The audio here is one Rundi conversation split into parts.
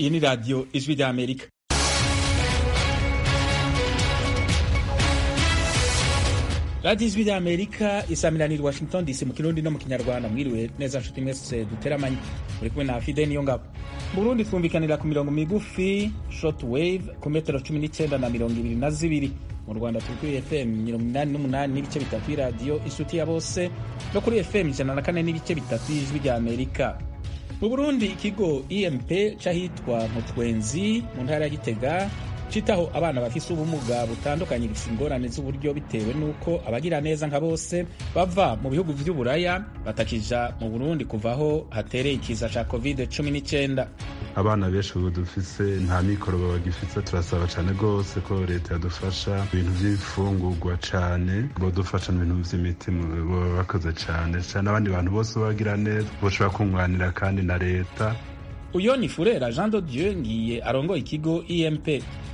iyi ni radiyo ijwi rya amerika radiyo ijwi rya amerika isamiranira washington dc mu kirundi no mu kinyarwanda mwiriwe neza nshuti mwese duteramanye muri kumwe na fide niyo ngabo mu burundi twumvikanira ku mirongo migufi short wave ku metero cumi n'icyenda na mirongo ibiri na zibiri mu rwanda turi kuri fm mirongo inani n'umunani n'ibice bitatu y'iradiyo inshuti ya bose no kuri fm ijana na kane n'ibice bitatu y'ijwi rya amerika mu burundi ikigo emp c'ahitwa mutwenzi mu ntara ya gitega citaho abana bafise ubumuga butandukanye gifise ingorane z'uburyo bitewe n'uko abagira neza nka bose bava mu bihugu vy'uburaya batakija mu burundi kuvaho hatereye ikiza ca covid 19 abana benshi ubu dufise nta mikoro bagifise turasaba cane rwose ko leta yadufasha ibintu vy'ifungurwa cane bodufasha mu bintu vy'imiti boba bakoze cane cane abandi bantu bose bagira neza boshobora kunganira kandi na leta uyo ni furera jean de dieu ngiye arongoye ikigo emp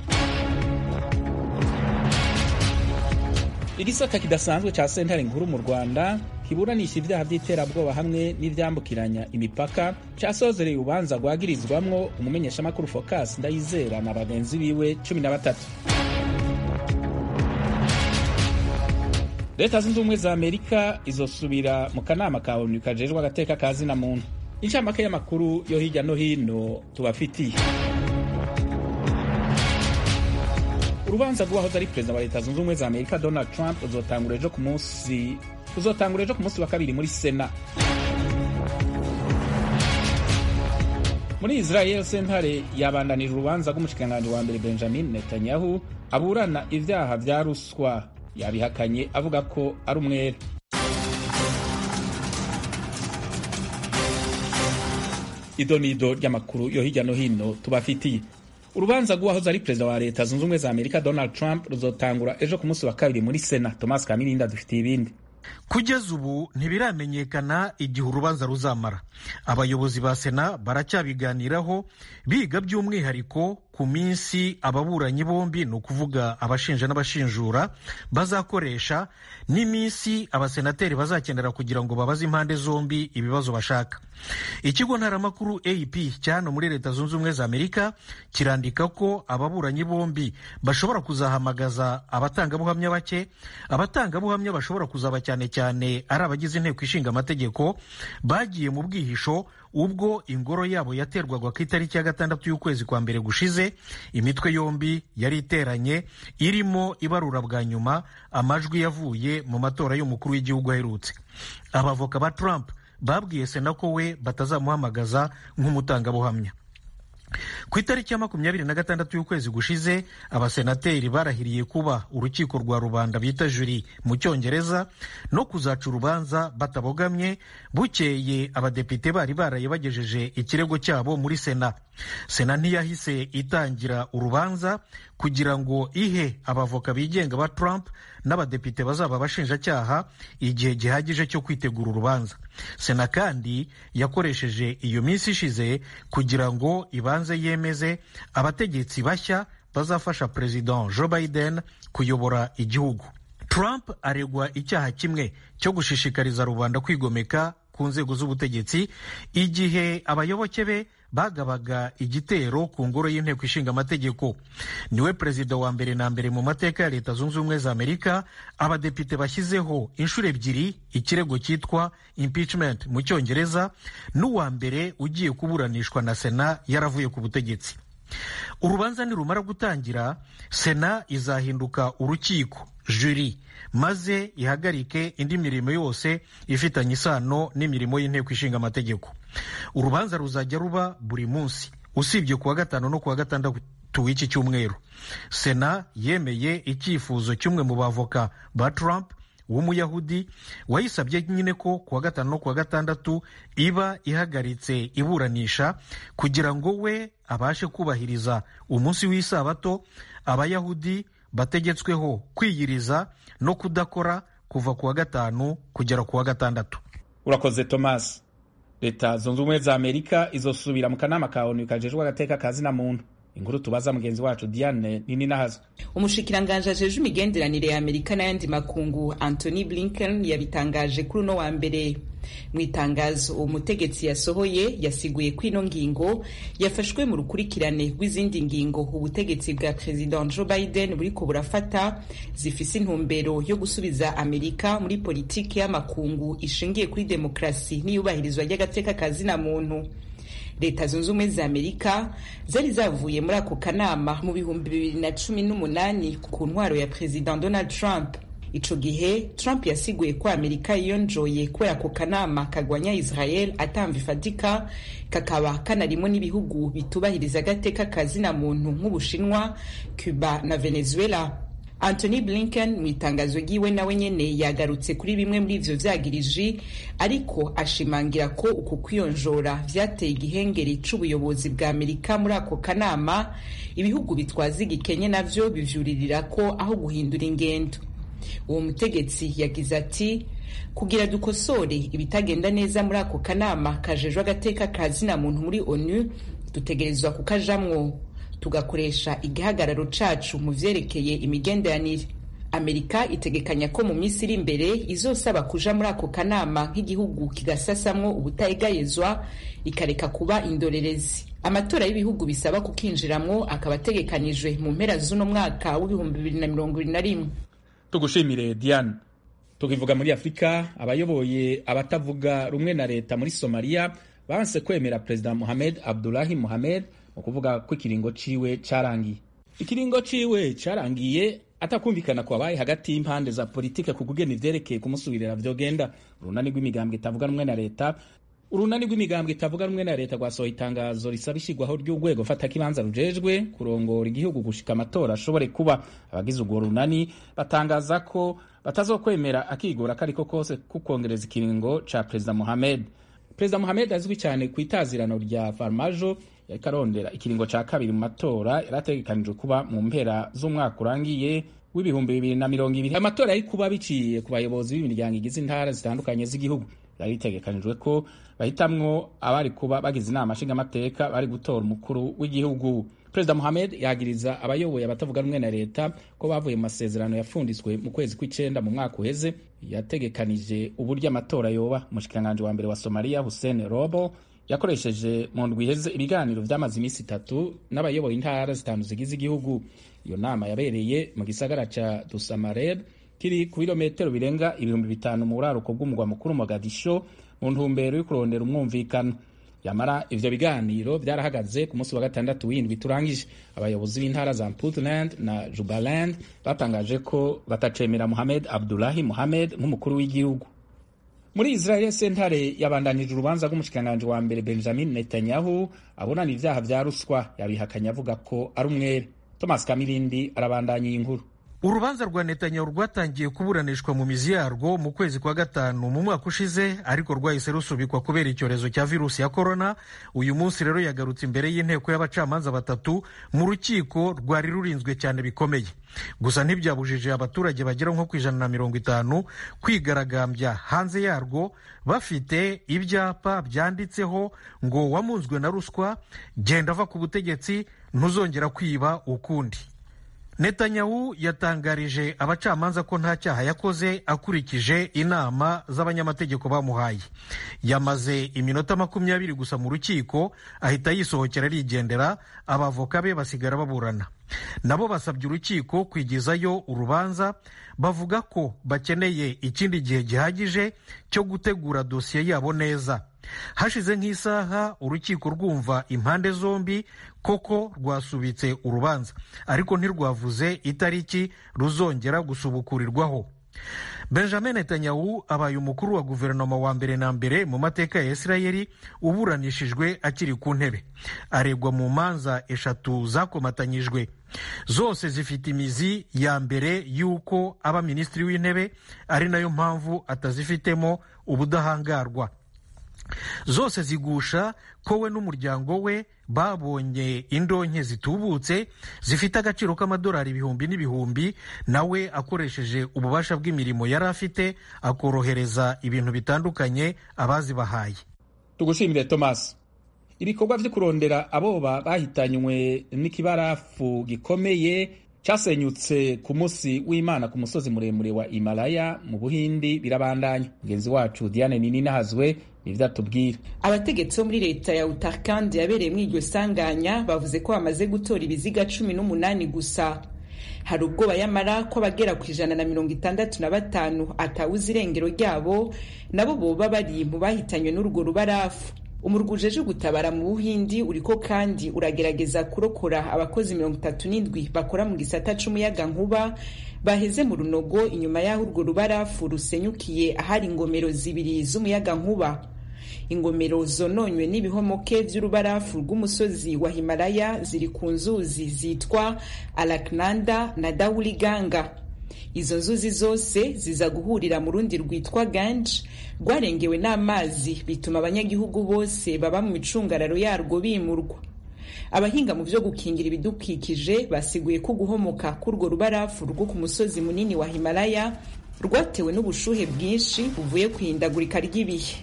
igisata kidasanzwe ca sentare nkuru mu rwanda kiburanisha ivyaha vy'iterabwoba hamwe n'ivyambukiranya imipaka casozereye urubanza rwagirizwamwo umumenyeshamakuru focus ndayizera na bagenzi biwe cumi na batatu leta zunze ubumwe za amerika izosubira mu kanama ka onu kajejwe agateka ka zina muntu incamake y'amakuru yo hirya no hino tubafitiye urubanza rw'uwahoze ari perezida wa leta zunze ubumwe za amerika donald trump ruzotangura ejo ku munsi ruzotangura ejo ku munsi wa kabiri muri sena muri israel sentare yabandanije urubanza rw'umushikiranganji wa mbere benjamin netanyahu aburana ivyaha vya ruswa yabihakanye avuga ko ari umwere ido nido ry'amakuru yo hirya no hino tubafitiye urubanza rw'uwahoze ari perezida wa leta zunze ubumwe za amerika donald trump ruzotangura ejo ku munsi wa kabiri muri sena thomas kamirinda dufitiye ibindi kugeza ubu ntibiramenyekana igihe urubanza ruzamara abayobozi ba sena baracyabiganiraho biga by'umwihariko ku minsi ababuranyi bombi ni ukuvuga abashinja n'abashinjura bazakoresha n'iminsi abasenateri bazakenera kugira ngo babaze impande zombi ibibazo bashaka ikigo ntaramakuru ap cyano muri leta zunze ubumwe za amerika kirandika ko ababuranyi bombi bashobora kuzahamagaza abatangabuhamya bake abatangabuhamya bashobora kuzaba cyane cyane ari abagize inteko ishinga amategeko bagiye mu bwihisho ubwo ingoro yabo yaterwaga ku itariki ya gatandatu y'ukwezi kwa mbere gushize imitwe yombi yari iteranye irimo ibarura bwa nyuma amajwi yavuye mu matora y'umukuru w'igihugu aherutse abavoka ba Trump babwiye sena ko we batazamuhamagaza nk'umutangabuhamya ku itariki ya makumyabiri na gatandatu y'ukwezi gushize abasenateri barahiriye kuba urukiko rwa rubanda bita juri mu cyongereza no kuzaca urubanza batabogamye bukeye abadepite bari baraye bagejeje ikirego cyabo muri sena sena ntiyahise itangira urubanza kugira ngo ihe abavoka bigenga ba Trump n'abadepite bazaba abashinjacyaha igihe gihagije cyo kwitegura urubanza sena kandi yakoresheje iyo minsi ishize kugira ngo ibanze yemeze abategetsi bashya bazafasha perezida Joe Biden kuyobora igihugu Trump aregwa icyaha kimwe cyo gushishikariza rubanda kwigomeka ku nzego z'ubutegetsi igihe abayoboke be bagabaga igitero ku ngoro y'inteko ishinga amategeko niwe perezida wa mbere na mbere mu mateka ya leta zunze ubumwe za amerika abadepite bashyizeho inshuro ebyiri ikirego cyitwa impeachment mu cyongereza n'uwa mbere ugiye kuburanishwa na sena yaravuye ku butegetsi urubanza nirumara gutangira sena izahinduka urukiko juri maze ihagarike indi mirimo yose ifitanye isano n'imirimo y'inteko ishinga amategeko urubanza ruzajya ruba buri munsi usibye kuwa gatanu no kuwa gatandatu w'iki cyumweru sena yemeye icyifuzo cy'umwe mu bavoka ba Trump w'umuyahudi wayisabye nyine ko kuwa gatanu no kuwa gatandatu iba ihagaritse iburanisha kugira ngo we abashe kubahiriza umunsi w'isabato abayahudi bategetsweho kwiyiriza no kudakora kuva kuwa gatanu kugera kuwa gatandatu urakoze thomas leta zunze ubumwe za amerika izosubira mu kanama ka onu kajejwe agateka ka zina muntu inkuru tubaza mugenzi wacu diane nini nahazwe umushikiranganji ajejwe imigenderanire ya amerika n'ayandi makungu anthony blinken yabitangaje kuri uno wa mbere mu itangazo uwo mutegetsi yasohoye yasiguye ko ino ngingo yafashwe mu rukurikirane rw'izindi ngingo ubutegetsi bwa perezida joe biden buriko burafata zifise intumbero yo gusubiza amerika muri politiki y'amakungu ishingiye kuri demokarasi n'iyubahirizwa ry'agateka kazina muntu leta zunze ubumwe za amerika zari zavuye muri ako kanama mu bihumbi bibiri na cumi n'umunani ku ntwaro ya perezida donald trump ico gihe trump yasiguye ko amerika yiyonjoye kubera ako kanama kagwanya israel atamva ifatika kakaba kanarimo n'ibihugu bitubahiriza agateka kazina muntu nk'ubushinwa cuba na venezuela anthony blinken mu itangazo ryiwe nawe nyene yagarutse kuri bimwe muri ivyo vyagiriji ariko ashimangira ko uku kwiyonjora vyateye igihengeri c'ubuyobozi bwa amerika muri ako kanama ibihugu bitwaza igikenye navyo bivyuririra ko aho guhindura ingendo uwo mutegetsi yagize ati kugira dukosore ibitagenda neza muri ako kanama kajejwe agateka ka zina muntu muri onu dutegerezwa kukajamwo tugakoresha igihagararo cacu mu vyerekeye imigenderanire amerika itegekanya ko mu minsi iri imbere izosaba kuja muri ako kanama nk'igihugu kigasasamwo ubutayegayezwa ikareka kuba indorerezi amatora y'ibihugu bisaba kukinjiramwo akaba ategekanijwe mu mpera z'uno mwaka w'ibihumbi bibiri na mirongo ibiri na rimwe tugushimire diane tukivuga muri afurika abayoboye abatavuga rumwe na leta muri somaliya banse kwemera perezida mohamed abdulahi mohamed mu kuvuga ko ikiringo ciwe carangiye ikiringo ciwe carangiye atakumvikana kwabaye hagati y'impande za politike ku kugena ivyerekeye kumusubirira vyogenda urunani rw'imigambwe itavuga rumwe na leta urunani rw'imigambwe itavuga rumwe na leta rwasohoye itangazo risaba ishigwaho ry'urwego fatakibanza rujejwe kurongora igihugu gushika amatora ashobore kuba abagize urwo runani batangaza ko batazokwemera akigora akariko kose kukongereza ikiringo ca perezida mohamed perezida mohamed azwi cyane ku itazirano rya farmajo yariko arondera ikiringo ca kabiri mu matora yarategekanijwe kuba mu mpera z'umwaka urangiye w'ibihumbi bibiri na mirongo ibiri amatora yari kuba biciye ku bayobozi b'imiryango igize intara zitandukanye z'igihugu byari bitegekanijwe ko bahitamwo abari kuba bagize inama nshingamateka bari gutora umukuru w'igihugu perezida mohamed yagiriza abayoboye abatavuga rumwe na leta ko bavuye mu masezerano yapfunditswe mu kwezi kw'icenda mu mwaka uheze yategekanije uburyo amatora yoba umushikiranganji wa mbere wa somaliya hussein robo yakoresheje mu ndwi iheze ibiganiro vyamaze iminsi itatu n'abayoboye intara zitanu zigize igihugu iyo nama yabereye mu gisagara ca dusamareb kiri ku birometero birenga ibihumbi bitanu mu buraruko bw'umugwa mukuru mogadisho mu ntumbero yo kurondera umwumvikano yamara ivyo biganiro vyarahagaze ku munsi wa gatandatu w'indwi turangije abayobozi b'intara za puntland na jubaland batangaje ko batacemera mohamed abdulahi mohamed nk'umukuru w'igihugu muri israel sentare yabandanije urubanza rw'umushikiranganji wa mbere benjamin netanyahu abonana ivyaha vya ruswa yabihakanye avuga ko ari umwere thomas kamirindi arabandanya iyi nkuru urubanza rwa netanyahu rwatangiye kuburanishwa mu mizi yarwo mu kwezi kwa gatanu mu mwaka ushize ariko rwahise rusubikwa kubera icyorezo cya virusi ya korona uyu munsi rero yagarutse imbere y'inteko y'abacamanza batatu mu rukiko rwari rurinzwe cyane bikomeye gusa ntibyabujije abaturage bagera nko ku ijana na mirongo itanu kwigaragambya hanze yarwo bafite ibyapa byanditseho ngo wamunzwe na ruswa genda ava ku butegetsi ntuzongera kwiba ukundi netanyahu yatangarije abacamanza ko nta cyaha yakoze akurikije inama z'abanyamategeko bamuhaye yamaze iminota makumyabiri gusa mu rukiko ahita yisohokera arigendera abavoka be basigara baburana nabo basabye urukiko kwigizayo urubanza bavuga ko bakeneye ikindi gihe gihagije cyo gutegura dosiye yabo neza hashize nk'isaha urukiko rwumva impande zombi koko rwasubitse urubanza ariko ntirwavuze itariki ruzongera gusubukurirwaho benjamin netanyahu abaye umukuru wa guverinoma wa mbere na mbere mu mateka ya isirayeli uburanishijwe akiri ku ntebe aregwa mu manza eshatu zakomatanyijwe zose zifite imizi ya mbere y'uko aba minisitiri w'intebe ari nayo mpamvu atazifitemo ubudahangarwa zose zigusha ko we n'umuryango we babonye indonke zitubutse zifite agaciro k'amadolari ibihumbi n'ibihumbi nawe akoresheje ububasha bw'imirimo yari afite akorohereza ibintu bitandukanye abazibahaye tugushimire thomas ibikorwa vyo kurondera aboba bahitanywe n'ikibarafu gikomeye casenyutse ku munsi w'imana ku musozi muremure wa Himalaya mu buhindi birabandanya mugenzi wacu Diane Nini nahazwe nivyo atubwira abategetsi bo muri leta ya Uttarakhand yabereyemwo iryo sanganya bavuze ko bamaze gutora ibiziga cumi n'umunani gusa hari ubwoba yamara ko abagera ku ijana na mirongo itandatu na batanu atawuze irengero ryabo nabo boba bari mu bahitanywe n'urwo rubarafu umurwi ujeje gutabara mu buhindi uriko kandi uragerageza kurokora abakozi mirongo itatu n'indwi bakora mu gisata c'umuyaga nkuba baheze mu runogo inyuma y'aho urwo rubarafu rusenyukiye ahari ingomero zibiri z'umuyaga nkuba ingomero zononywe n'ibihomoke vy'urubarafu rw'umusozi wa himalaya ziri ku nzuzi zitwa alaknanda na dawuliganga izo nzuzi zose ziza guhurira mu rundi rwitwa ganj rwarengewe n'amazi bituma abanyagihugu bose baba mu micungararo yarwo bimurwa abahinga mu vyo gukingira ibidukikije basiguye ko guhomoka k'urwo rubarafu rwo ku musozi munini wa himalaya rwatewe n'ubushuhe bwinshi buvuye ku ihindagurika ry'ibihe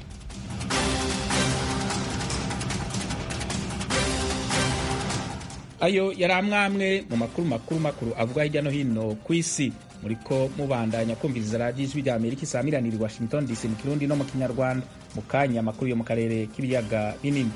ayo yari amwamwe mu makuru makuru makuru avuga hirya no hino ku isi muriko mubandanya kumviriza radiyo ijwi rya amerika isamiranira i washington dc mu kirundi no mu kinyarwanda mu kanya amakuru yo mu karere k'ibiyaga binini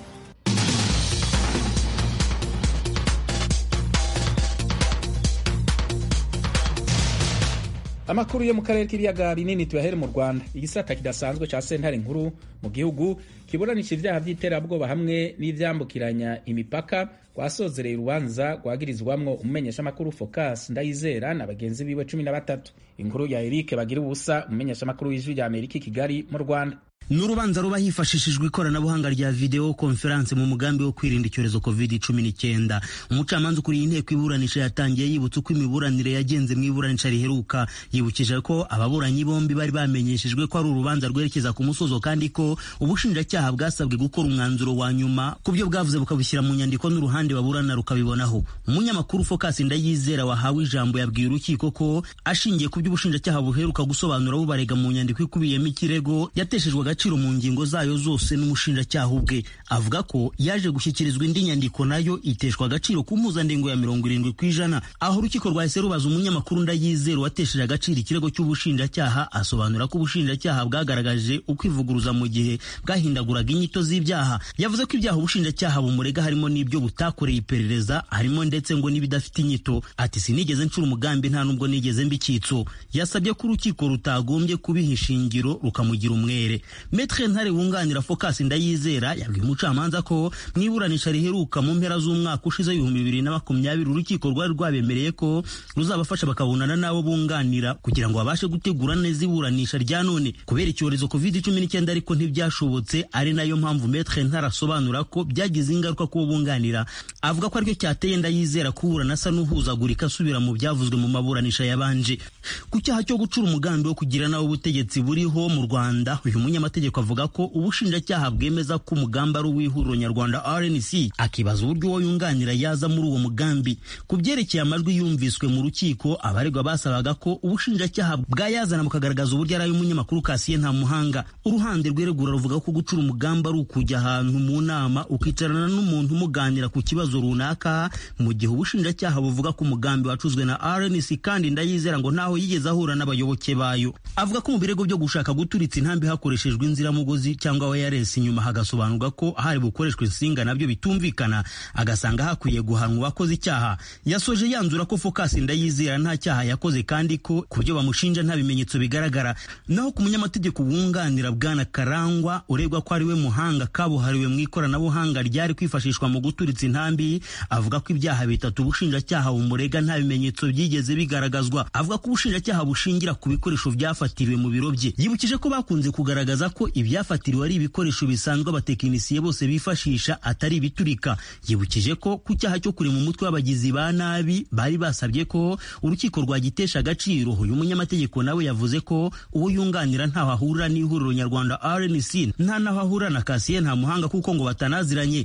amakuru yo mu karere k'ibiyaga binini tuyahere mu rwanda igisata kidasanzwe ca sentare nkuru mu gihugu kiburanisha ivyaha vy'iterabwoba hamwe n'ivyambukiranya imipaka rwasozereye urubanza rwagirizwamwo umumenyeshamakuru focus ndayizera na bagenzi biwe cumi na batatu inkuru ya erike bagira ubusa umumenyeshamakuru w'ijwi rya amerika i kigali mu rwanda ni urubanza ruba hifashishijwe ikoranabuhanga rya videwo konferanse mu mugambi wo kwirinda icyorezo covid cumi n'icyenda umucamanza ukuriye inteko iburanisha yatangiye yibutsa uko imiburanire yagenze mu iburanisha riheruka yibukije ko ababuranyi bombi bari bamenyeshejwe ko ari urubanza rwerekeza ku musozo kandi ko ubushinjacyaha bwasabwe gukora umwanzuro wa nyuma ku byo bwavuze bukabushyira mu nyandiko n'uruhande baburana rukabibonaho umunyamakuru focus ndayizera wahawe ijambo yabwiye urukiko ko ashingiye ku byo ubushinjacyaha buheruka gusobanura bubarega mu nyandiko ikubiyemo ikirego yateshejwe agaciro mu ngingo zayo zose n'umushinjacyaha ubwe avuga ko yaje gushyikirizwa indi nyandiko nayo iteshwa agaciro ku mpuzandengo ya mirongo irindwi ku ijana aho urukiko rwahise rubaza umunyamakuru ndayizera watesheje agaciro ikirego cy'ubushinjacyaha asobanura ko ubushinjacyaha bwagaragaje ukwivuguruza mu gihe bwahindaguraga inyito z'ibyaha yavuze ko ibyaha ubushinjacyaha bumurega harimo n'ibyo butakoreye iperereza harimo ndetse ngo n'ibidafite inyito ati sinigeze ncura umugambi nta nubwo nigeze mba icyitso yasabye ko urukiko rutagombye kubiha ishingiro rukamugira umwere Metre Ntare wunganira Focus Ndayizera yabwiye umucamanza ko mu iburanisha riheruka mu mpera z'umwaka ushize ibihumbi bibiri na makumyabiri urukiko rwari rwabemereye ko ruzabafasha bakabonana n'abo bunganira kugira ngo babashe gutegura neza iburanisha rya none kubera icyorezo covid cumi n'icyenda ariko ntibyashobotse ari nayo mpamvu Metre Ntare asobanura ko byagize ingaruka kubo bunganira avuga ko aricyo cyateye Ndayizera kuburana asa n'uhuzagurika asubira mu byavuzwe mu maburanisha yabanje ku cyaha cyo gucura umugambi wo kugira nawe ubutegetsi buriho mu Rwanda uyu munyamategeko avuga ko ubushinjacyaha bwemeza ko umugambi ari uw'ihuriro nyarwanda RNC akibaza uburyo uwo yunganira yaza muri uwo mugambi ku byerekeye amajwi yumviswe mu rukiko abaregwa basabaga ko ubushinjacyaha bwayazana bukagaragaza uburyo ari ay'umunyamakuru Kasiye nta muhanga uruhande rweregura ruvuga ko gucura umugambi ari ukujya ahantu mu nama ukicarana n'umuntu umuganira ku kibazo runaka mu gihe ubushinjacyaha buvuga ko umugambi wacuzwe na RNC kandi ndayizera ngo ntaho yigeze ahura n'abayoboke bayo avuga ko mu birego byo gushaka guturitsa intambi hakoreshejwe inziramugozi cyangwa wireless inyuma hagasobanurwa ko hari bukoreshwe insinga nabyo bitumvikana agasanga hakwiye guhanwa uwakoze icyaha yasoje yanzura ko Focus Ndayizera nta cyaha yakoze kandi ko ku byo bamushinja nta bimenyetso bigaragara naho ku munyamategeko wunganira bwana Karangwa uregwa ko ari we muhanga kabuhariwe mu ikoranabuhanga ryari kwifashishwa mu guturitsa intambi avuga ko ibyaha bitatu ubushinjacyaha bumurega nta bimenyetso byigeze bigaragazwa avuga ko ubushinjacyaha bushingira ku bikoresho byafatiriwe mu biro bye yibukije ko bakunze kugaragaza ko ibyafatiriwe ari ibikoresho bisanzwe abatekinisiye bose bifashisha atari ibiturika yibukije ko ku cyaha cyo kurema umutwe w'abagizi ba nabi bari basabye ko urukiko rwagitesha agaciro uyu munyamategeko nawe yavuze ko uwo yunganira ntaho ahurira n'ihuriro nyarwanda RNC nta naho ahurira na Kasiye nta muhanga kuko ngo batanaziranye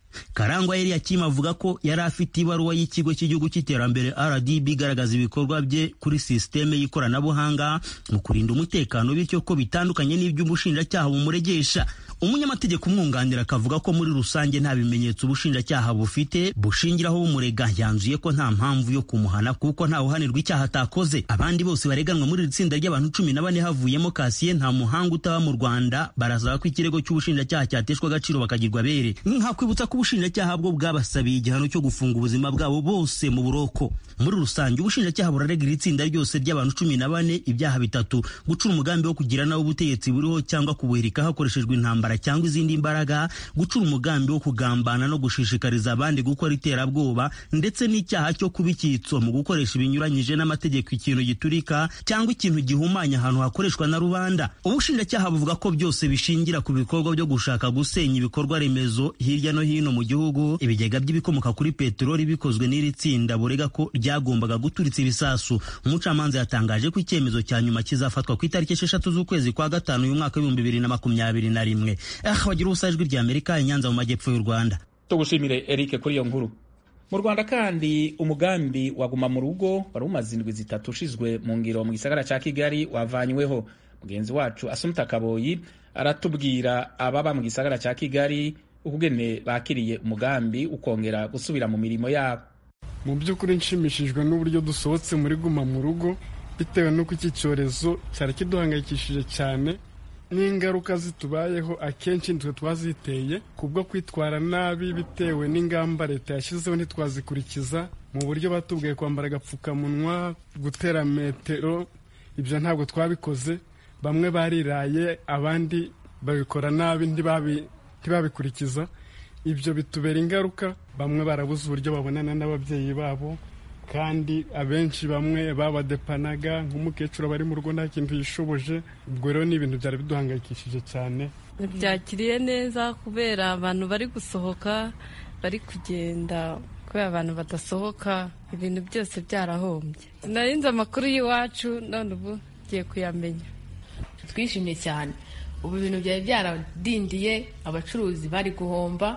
karangwa eliyakimu avuga ko yari afite ibaruwa y'ikigo cy'igihugu cy'iterambere rdb igaragaza ibikorwa bye kuri sisiteme y'ikoranabuhanga mu kurinda umutekano bityo ko bitandukanye n'iby'umushinjacyaha bumuregesha umunyamategeko umwunganira akavuga ko muri rusange nta bimenyetso ubushinjacyaha bufite bushingiraho bumurega yanzuye ko nta mpamvu yo kumuhana kuko nta uhanirwa icyaha atakoze abandi bose bareganwa muri iri tsinda ry'abantu cumi na bane havuyemo kasiye nta muhanga utaba mu rwanda barasaba ko ikirego cy'ubushinjacyaha cyateshwa agaciro bakagirwa bere nkakwibutsa ko ubushinjacyaha bwo bwabasabiye igihano cyo gufunga ubuzima bwabo bose mu buroko muri rusange ubushinjacyaha burarega iri tsinda ryose ry'abantu cumi na bane ibyaha bitatu gucura umugambi wo kugira nawe ubutegetsi buriho cyangwa kubuhirika hakoreshejwe intambara cyangwa izindi mbaraga gucura umugambi wo kugambana no gushishikariza abandi gukora iterabwoba ndetse n'icyaha cyo kuba icyitso mu gukoresha ibinyuranyije n'amategeko ikintu giturika cyangwa ikintu gihumanya ahantu hakoreshwa na rubanda ubushinjacyaha buvuga ko byose bishingira ku bikorwa byo gushaka gusenya ibikorwa remezo hirya no hino mu gihugu ibigega by'ibikomoka kuri peteroli bikozwe n'iri tsinda burega ko ryagombaga guturitsa ibisasu umucamanza yatangaje ko icyemezo cya nyuma kizafatwa ku itariki esheshatu z'ukwezi kwa gatanu uyu mwaka w'ibihumbi bibiri na makumyabiri na rimwe ah bagira ubusa ijwi rya amerika inyanza mu majyepfo y'u rwanda tugushimire eric kuri iyo nkuru mu rwanda kandi umugambi waguma mu rugo wari umaze indwi zitatu ushizwe mu ngiro mu gisagara cya kigali wavanyweho mugenzi wacu asumta kaboyi aratubwira ababa mu gisagara cya kigali ukugene bakiriye umugambi ukongera gusubira mu mirimo yabo mu by'ukuri nshimishijwe n'uburyo dusohotse muri guma mu rugo bitewe n'uko iki cyorezo cyari kiduhangayikishije cyane n'ingaruka zitubayeho akenshi nitwe twaziteye kubwo kwitwara nabi bitewe n'ingamba leta yashyizeho ntitwazikurikiza mu buryo batubwiye kwambara agapfukamunwa gutera metero ibyo ntabwo twabikoze bamwe bariraye abandi babikora nabi ntibabikurikiza ibyo bitubera ingaruka bamwe barabuze uburyo babonana n'ababyeyi babo kandi abenshi bamwe babadepanaga nk'umukecuru aba ari mu rugo nta kintu yishoboje ubwo rero ni ibintu byari biduhangayikishije cyane byakiriye neza kubera abantu bari gusohoka bari kugenda kubera abantu badasohoka ibintu byose byarahombye narinze amakuru y'iwacu none ubu ngiye kuyamenya twishimye cyane ubu ibintu byari byaradindiye abacuruzi bari guhomba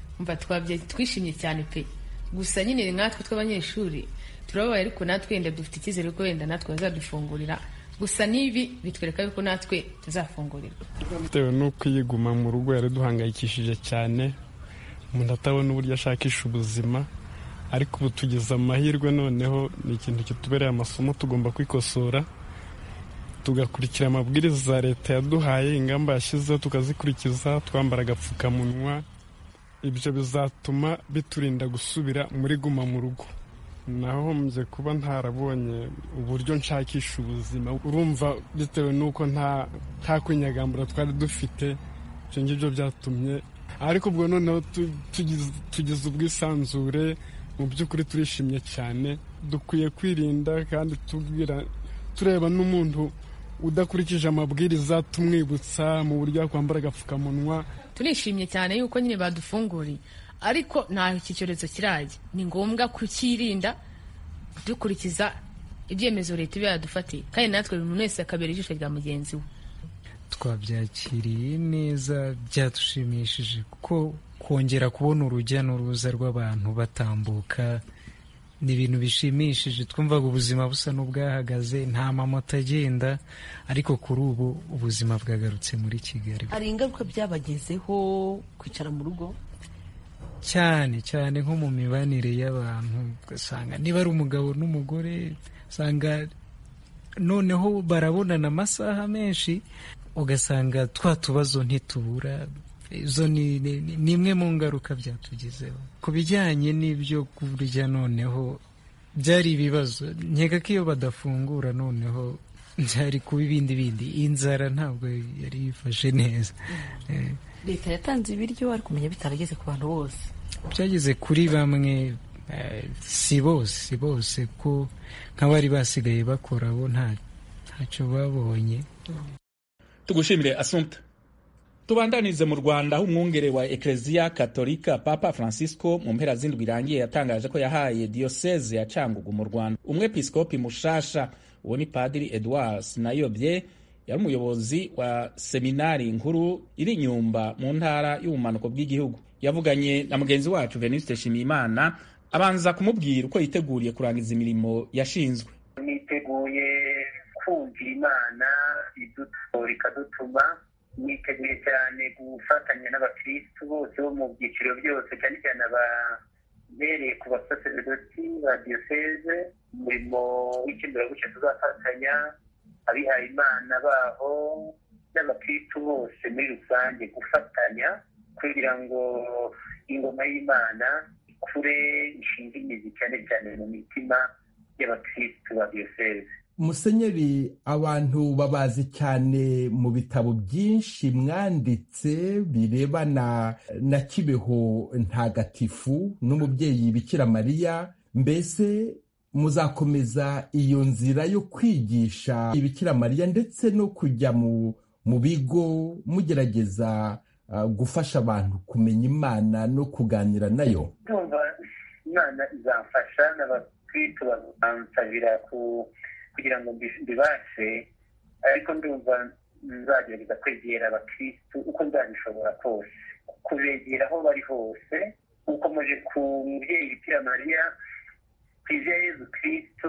twishimye cyane pe gusa nyine nkatwe tw'abanyeshuri turababaye ariko natwe wenda dufite icyizere ko wenda natwe bazadufungurira gusa n'ibi bitwereka yuko natwe tuzafungurirwa bitewe n'uko iyiguma mu rugo yari duhangayikishije cyane umuntu atabona uburyo ashakisha ubuzima ariko ubu tugize amahirwe noneho ni ikintu kitubereye amasomo tugomba kwikosora tugakurikira amabwiriza leta yaduhaye ingamba yashyizeho tukazikurikiza twambara agapfukamunwa ibyo bizatuma biturinda gusubira muri guma mu rugo nahombye kuba ntarabonye uburyo nshakisha ubuzima urumva bitewe n'uko nta kwinyagambura twari dufite ibyo ngibyo byatumye ariko ubwo noneho tugize ubwisanzure mu by'ukuri turishimye cyane dukwiye kwirinda kandi tureba n'umuntu udakurikije amabwiriza tumwibutsa mu buryo yakwambara agapfukamunwa turishimye cyane yuko nyine badufunguriye ariko nta iki cyorezo kirajya ni ngombwa kukirinda dukurikiza ibyemezo leta iba yadufatiye kandi natwe buri muntu wese akabera ijisho rya mugenzi we twabyakiriye neza byadushimishije kuko kongera kubona urujya n'uruza rw'abantu batambuka ni ibintu bishimishije twumvaga ubuzima busa n'ubwahagaze nta mamoto agenda ariko kuri ubu ubuzima bwagarutse muri kigali hari ingaruka byabagezeho kwicara mu rugo cyane cyane nko mu mibanire y'abantu ugasanga niba ari umugabo n'umugore usanga noneho barabonana amasaha menshi ugasanga twa tubazo ntitubura izo ni imwe mu ngaruka byatugezeho ku bijyanye n'ibyo kurya noneho byari ibibazo nkeka ko iyo badafungura noneho byari kuba ibindi bindi inzara ntabwo yari yifashe neza leta yatanze ibiryo ariko kumenya bitarageze ku bantu bose byageze kuri bamwe si bose si bose ko nk'abari basigaye bakora bo ntacyo babonye tugushimire asumta tubandanize mu rwanda aho umwungere wa ekereziya katolika papa francisco mu mpera z'indwi irangiye yatangaje ko yahaye diyoseze ya cangugu mu rwanda umwepiskopi mushasha uwo ni padiri edouard sinayobye yari umuyobozi wa seminari nkuru iri inyumba mu ntara y'ubumanuko bw'igihugu yavuganye na mugenzi wacu venuste nshimiyimana abanza kumubwira uko yiteguriye kurangiza imirimo yashinzwe niteguye kumvira imana idutora ikadutuma niteguye cyane gufatanya n'abakirisitu bose bo mu byiciro byose cyane cyane ababereye ku basaseredoti ba diyoseze umurimo w'ikindurabuke tuzafatanya abihaye imana baho n'abakirisitu bose muri rusange gufatanya kugira ngo ingoma y'imana ikure ishinga imizi cyane cyane mu mitima y'abakirisitu ba diyoseze musenyeri abantu babazi cyane mu bitabo byinshi mwanditse birebana na kibeho ntagatifu n'umubyeyi bikira mariya mbese muzakomeza iyo nzira yo kwigisha ibikira mariya ndetse no kujya mu mu bigo mugerageza uh, gufasha abantu kumenya imana no kuganira nayo ndumva imana izamfasha n'abakristo bazansabira ku kugira ngo mbibashe ariko ndumva nzagerageza kwegera abakristu uko nzabishobora kose kubegera aho bari hose ukomeje ku mubyeyi bikira mariya ku izina yezu kristo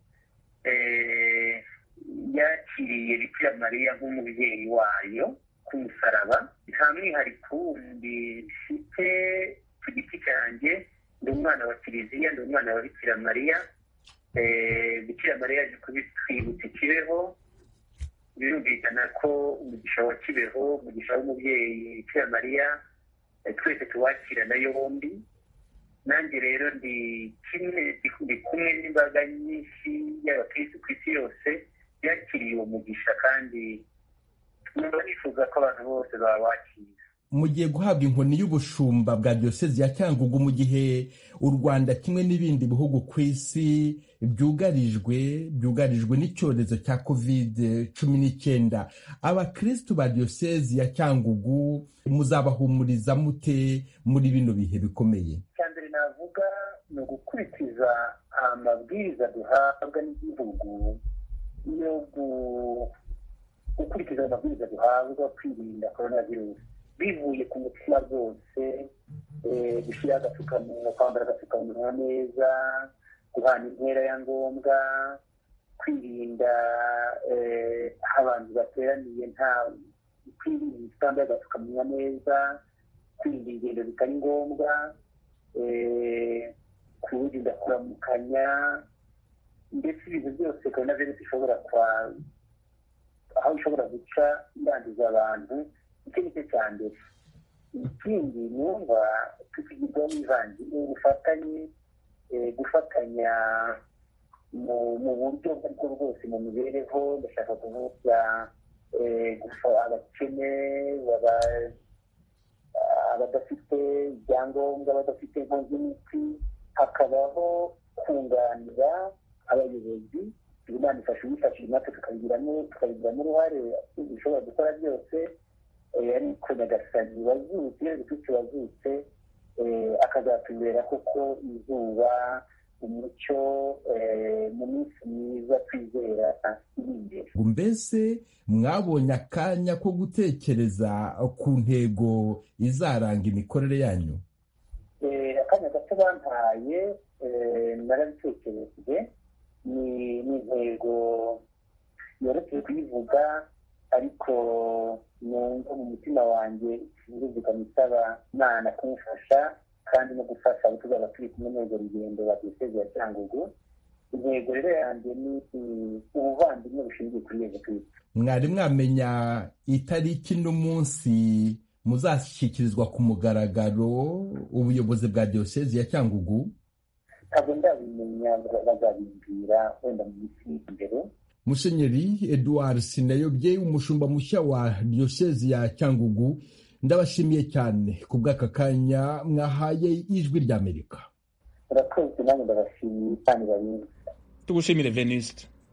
yakiriye bikira mariya nk'umubyeyi wayo ku musaraba nta mwihariko wundi mfite ku giti cyanjye ndi umwana wa kiliziya ndi umwana wa bikira mariya bikira mariya yaje kubitwibutsa ikibeho birumvikana ko umugisha wa kibeho umugisha w'umubyeyi bikira mariya twese tuwakirana yombi nanjye rero ndi kimwe ndi kumwe n'imbaga nyinshi y'abakirisitu ku isi yose yakiriye uwo mugisha kandi numva nifuza ko abantu bose babakira mugiye guhabwa inkoni y'ubushumba bwa diyosezi ya cyangugu mu gihe u rwanda kimwe n'ibindi bihugu ku isi byugarijwe byugarijwe n'icyorezo cya kovide cumi n'icyenda abakirisitu ba diyosezi ya cyangugu muzabahumuriza mute muri bino bihe bikomeye icya mbere navuga ni ugukurikiza amabwiriza duhabwa n'igihugu yo gukurikiza amabwiriza duhabwa kwirinda korona virusi bivuye ku mutima rwose gushyira agapfukamunwa kwambara agapfukamunwa neza guhana intera ya ngombwa kwirinda aho abantu bateraniye nta kwirinda utambaye agapfukamunwa neza kwirinda ingendo zitari ngombwa kurinda kuramukanya ndetse ibintu byose korona virusi ishobora kwa aho ishobora guca yanduza abantu icyo ni cyo cya mbere ikindi numva tukigirwaho n'ivanjiri ubufatanye gufatanya mu buryo ubwo aribwo bwose mu mibereho ndashaka kuvuga abakene abadafite ibyangombwa badafite inkongi y'imiti hakabaho kunganira abayobozi imana ifasha uyifashije natwe tukabigiramo uruhare dushobora gukora byose ariko nyagasani wazutse yezu kristo wazutse akazatubera koko izuba umucyo mu minsi myiza twizera iri imbere mbese mwabonye akanya ko gutekereza ku ntego izaranga imikorere yanyu akanya gato bampaye narabitekereje ni intego yoroshye kuyivuga ariko numva mu mutima wanjye birumvikana isaba imana kumufasha kandi no gufasha abo tuzaba turi kumwe n'urwo rugendo rwa diyoseze ya cyangugu intego rero yanjye ni ubuvandimwe bushingiye kuri yezu kristo mwari mwamenya itariki n'umunsi muzashyikirizwa ku mugaragaro ubuyobozi bwa diyoseze ya cyangugu ntabwo ndabimenya bazabimbwira wenda mu minsi imbere musenyeri eduard sinayobye umushumba mushya wa diyosezi ya cyangugu ndabashimiye cyane ku bw'aka kanya mwahaye ijwi ry'amerika urakoze nanjye ndabashimiye kandi barinzi tugushimire venuste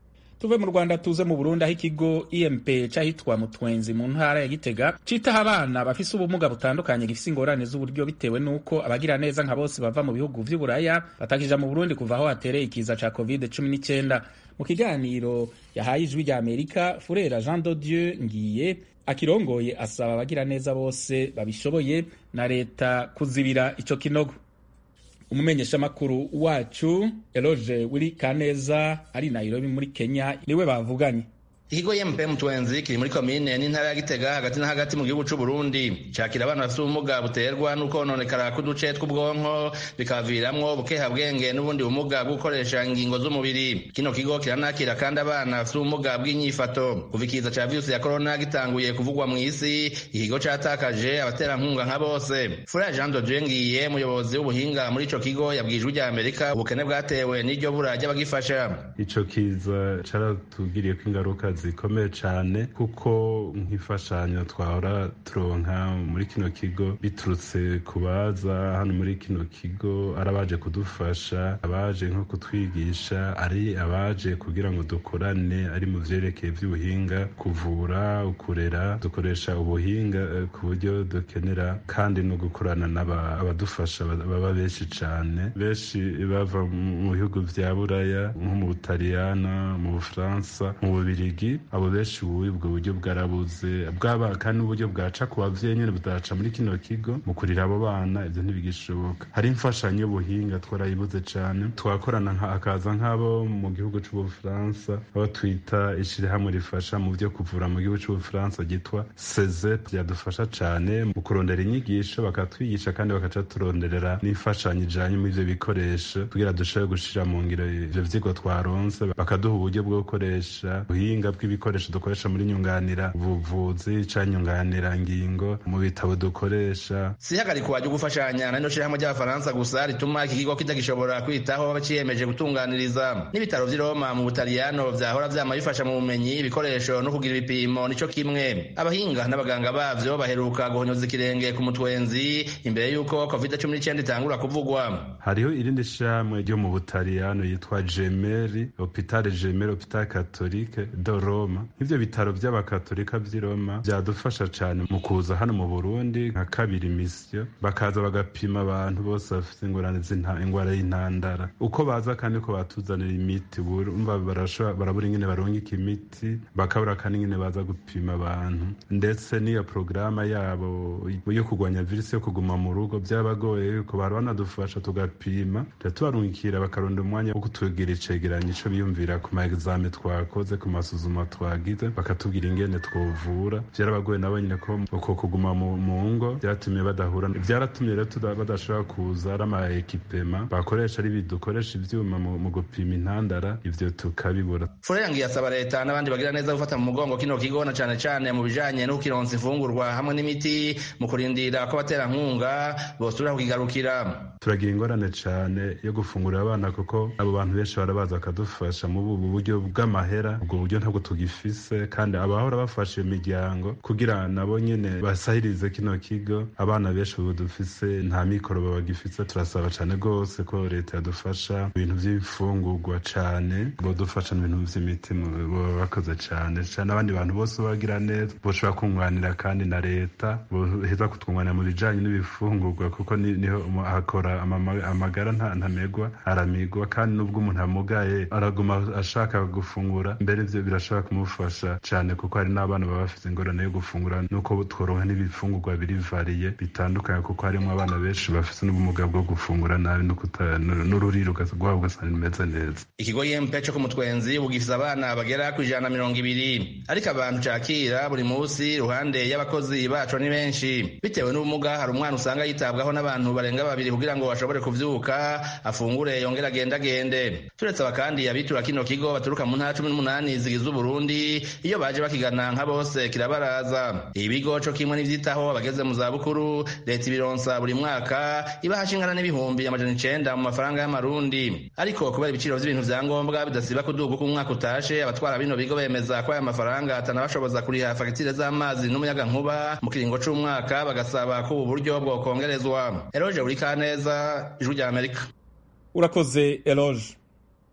tuve mu rwanda tuze mu burundi aho ikigo imp cyahitwa mutwenzi mu ntara ya gitega citaho abana bafise ubumuga butandukanye gifise ingorane z'uburyo bitewe n'uko abagira neza nka bose bava mu bihugu vy'uburaya batakija mu burundi kuva aho hatereye ikiza ca covid cumi n'icyenda mu kiganiro yahaye ijwi rya amerika furera jean de dieu ngiye akirongoye asaba abagira neza bose babishoboye na leta kuzibira ico kinogo umumenyeshamakuru wacu eloge wiri kaneza ari nairobi muri kenya niwe bavuganye ikigo ymp mutwenzi kiri muri komine n'intara ya gitega hagati na hagati mu gihugu c'u burundi cakira abana bafite ubumuga buterwa n'ukononekara k'uduce tw'ubwonko bikabaviramwo bukehabwenge n'ubundi bumuga bwo gukoresha ingingo z'umubiri kino kigo kiranakira kandi abana bafite ubumuga bw'inyifato kuva ikiza ca virusi ya korona gitanguye kuvugwa mu isi ikigo catakaje abaterankunga nka bose fura jean dodie ngiye umuyobozi w'ubuhinga muri ico kigo yabwijwe rya amerika ubukene bwatewe n'iryo bura ry'abagifasha ico kiza caratugiriyeko ingaruka zikomeye cyane kuko nk'imfashanyo twahora turonka muri kino kigo biturutse ku baza hano muri kino kigo ari abaje kudufasha abaje nko kutwigisha ari abaje kugira ngo dukorane ari mu vyerekeye vy'ubuhinga kuvura ukurera dukoresha ubuhinga ku buryo dukenera kandi no gukorana n'abadufasha baba benshi cyane benshi bava mu bihugu vya buraya nko mu butaliyana mu bufaransa mu bubirigi abo benshi ubu ubwo buryo bwarabuze bwaba kandi n'uburyo bwaca ku bavyeyi nyene budaca muri kino kigo mu kurira abo bana ivyo ntibigishoboka hari imfashanyo y'ubuhinga twarayibuze cane twakorana hakaza nk'abo mu gihugu c'ubufaransa abo twita ishirahamwe rifasha mu vyo kuvura mu gihugu c'ubufaransa ryitwa sezep ryadufasha cane mu kurondera inyigisho bakatwigisha kandi bakaca turonderera n'imfashanyo ijanye muri ivyo bikoresho kugira dushobore gushira mu ngiro ivyo vyigwa twaronse bakaduha uburyo bwo gukoresha ubuhinga bw'ibikoresho dukoresha muri nyunganira ubuvuzi canke nyunganira ngingo mu bitabo dukoresha si ihagarikwa ryo gufashanya na rino shirahamwe ry'abafaransa gusa rituma iki kigo kitagishobora kwitaho baciyemeje gutunganiriza n'ibitaro vy'i roma mu butaliyano vyahora vyama bifasha mu bumenyi ibikoresho no kugira ibipimo nico kimwe abahinga n'abaganga bavyo baheruka guhonyoza ikirenge ku mutwenzi imbere y'uko covid cumi n'icyenda itangura kuvugwa hariho irindi shirahamwe ryo mu butaliyano yitwa gemeri hopitale gemeri hopitale katolike do roma nk'ivyo bitaro vy'abakatolika vy'i roma vyadufasha cane mu kuza hano mu burundi nka kabiri misiyo bakaza bagapima abantu bose bafite ingorane ingwara y'intandara uko baza kandi uko batuzanira imiti urumva barabura ingene barungika imiti bakabura kandi ingene baza gupima abantu ndetse n'iyo porogaramu yabo yo kurwanya virusi yo kuguma mu rugo byabagoye yuko bara banadufasha tugapima tubarungikira bakaronda umwanya wo kutugira icegeranyo ico biyumvira ku ma exame twakoze ku masuzuma twagize bakatubwira ingene twovura vyarabagoye nabo nyine ko uko kuguma mu ngo vyatumye badahura vyaratumye rero badashobora kuza ari ama ekipema bakoresha ari bidukoresha ivyuma mu gupima intandara ivyo tukabibura furengi asaba leta n'abandi bagira neza gufata mu mugongo kino kigo na cane cane mu bijanye no kukironsa imfungurwa hamwe n'imiti mu kurindira ko abaterankunga bosubira kukigarukira turagira ingorane cane yo gufungurira abana kuko abo bantu benshi barabaza bakadufasha mu bubu buryo bw'amahera ubwo buryo ntabwo tugifise kandi abahora bafasha iyo miryango kugira nabo nyene basahirize kino kigo abana benshi ubu dufise nta mikoro babagifise turasaba cane rwose ko leta yadufasha ibintu vy'imfungurwa cane bodufasha n'ibintu vy'imiti boba bakoze cane cane abandi bantu bose bagira neza boshobora kunganira kandi na leta boheza kutwunganira mu bijanye n'ibifungurwa kuko niho hakora amagara ntamegwa aramigwa kandi n'ubwo umuntu amugaye araguma ashaka gufungura mbere ivyo birashobora kumufasha cane kuko hari n'abana baba bafite ingorane yo gufungura nuko tworonka n'ibifungurwa biri variye bitandukanye kuko harimo abana benshi bafite n'ubumuga bwo gufungura nabi n'ururiro rwabo ugasanga rimeze neza ikigo yempe co ku mutwenzi ubu gifise abana bagera ku ijana na mirongo ibiri ariko abantu cakira buri munsi iruhande y'abakozi baco ni benshi bitewe n'ubumuga hari umwana usanga yitabwaho n'abantu barenga babiri kugira ngo bashobore kuvyuka afungure yongere agendagende turetse aba kandi abitura kino kigo baturuka mu ntara cumi n'umunani zigize uburundi iyo baje bakigana nka bose kirabaraza ibigo co kimwe n'ivyitaho abageze mu zabukuru leta ibironsa buri mwaka ibahasha ingana n'ibihumbi amajana icenda mu mafaranga y'amarundi ariko kubera ibiciro vy'ibintu vya ngombwa bidasiba kuduga uko umwaka utashe abatwara bino bigo bemeza ko aya mafaranga atanabashoboza kuriha fagitire z'amazi n'umuyaga nkuba mu kiringo c'umwaka bagasaba ko ubu buryo bwokongerezwa eroje buri kaneza ijwi rya amerika urakoze eloge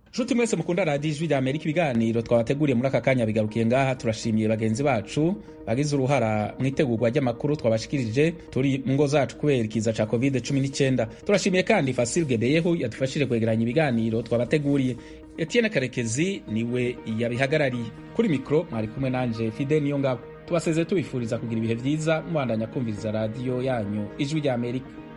nshuti mwese mukunda radiyo ijwi rya amerika ibiganiro twabateguriye muri aka kanya bigarukiye ngaha turashimiye bagenzi bacu bagize uruhara mu itegurwa ry'amakuru twabashikirije turi mu ngo zacu kubera ikiza ca covid 19 turashimiye kandi fasil gebeyehu yadufashije kwegeranya ibiganiro twabateguriye etienne karekezi niwe yabihagarariye kuri mikoro mwari kumwe nanje fide niyo ngabo tubasezeye tubifuriza kugira ibihe vyiza mubandanya kumviriza radiyo yanyu ijwi rya amerika